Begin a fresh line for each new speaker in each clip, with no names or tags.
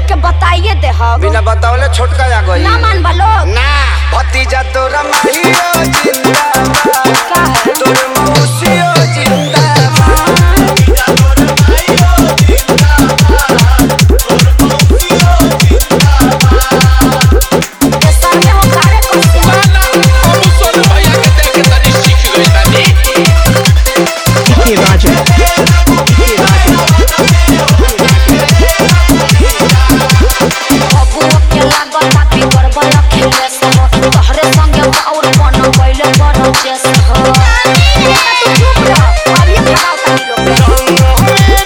के बताइए दे हम
बिना बतावले छोटका आ गई
ना मान बलो
ना भतीजा तोरा माहियो जिंदाबाद
का है
तोर मौसियो जिंदाबाद
ये सर में हो कारे कैसे
Vamos solo भैया के देख के तनी सीख गई तानी
Vicky Raja. Vicky Raja.
बबुओ के लागल बा बिगड़ बल खेले सब तोहरे संगे बाउर बन गइले बड़ चेस हो तू चुप रह अब ये खड़ा उतारी लोग के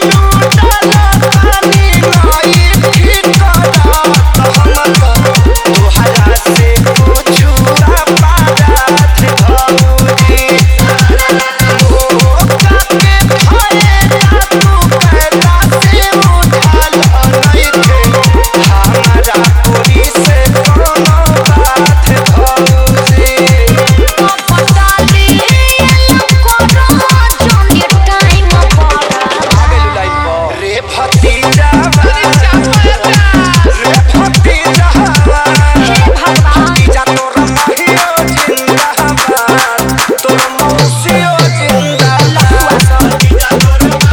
पटाली करो जनी टाइम पर
रे भतीजा रे भतीजा
हे भगवान
भतीजा तोरा माहियो जिंदाबाद तोर मौसियो जिंदाबाद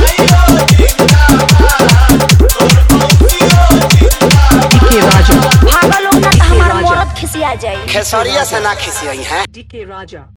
Vicky Raja.
भागल लोग ना त हमार मरद खिसिया जाई
खेसरिया से ना खिसियई हैं
DK Raja.